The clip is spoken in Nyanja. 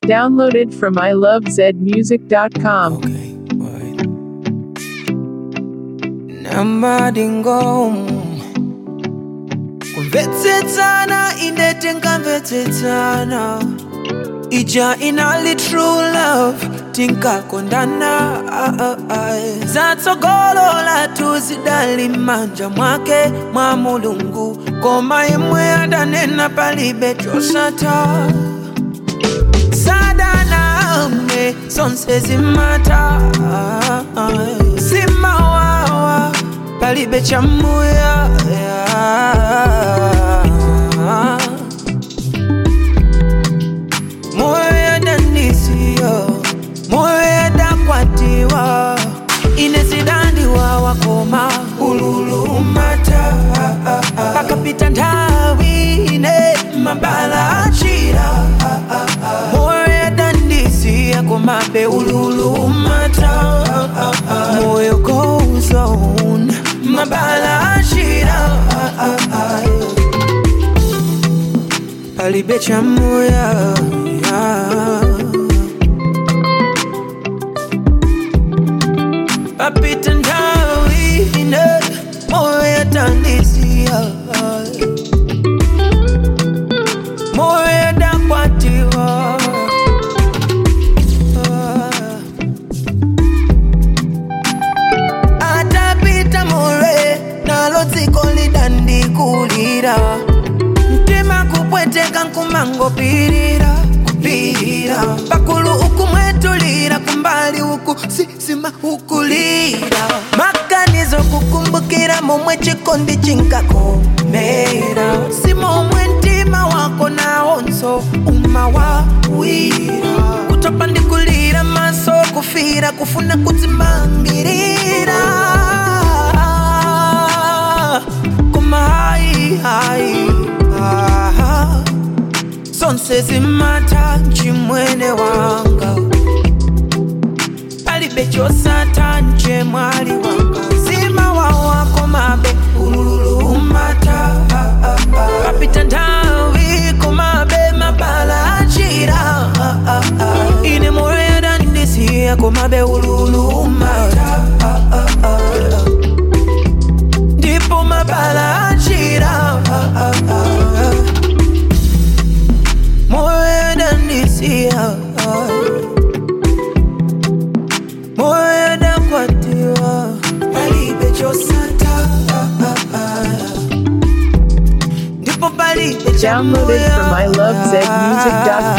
Downloaded from ilovezmusic.com. Okay, alright. Namadingo kumvetsetsana indete nkamvetsetsana ija inali true love tinkakondana ah, ah, ah. zatsogolola tuzidali manja mwake mwa mulungu koma imwe adanena palibe chosata sadaname zonse zimata simawawa palibe chamuya moyo yadanisiyo moyo yadakwatiwa inezidandiwa wakoma ululumata pakapita nthawi ine mabala achira moyo yadandisiya komabe ululumata moyo goes on mabala achira palibe chamuya papita nthawi ine moyo yadandisiya moyo yadakwatiwa atapita more nalo dziko lidandikulira mtima kupweteka nkumangopirira kupirira pakulu ukumwetulira kumbali uku sisima ukulira maganizo kukumbukira momwe chikondi chinkakomera si momwe mtima wako nawonso umawawira kutopa ndikulira maso kufira kufuna kudzimamirira koma hai hai ah, zonse zimata chimwene wanga palibe chosata nje mwali wanga zima wawako mabe ululumata papita nthawi komabe mabala achira ine moyo yadandisiya komabe ululumata ndipo mabala achira moyo yadandisiya moyo yadakwatiwa palibe chosata ndipo palibe Downloaded from chamoya. ilovezmusic.com.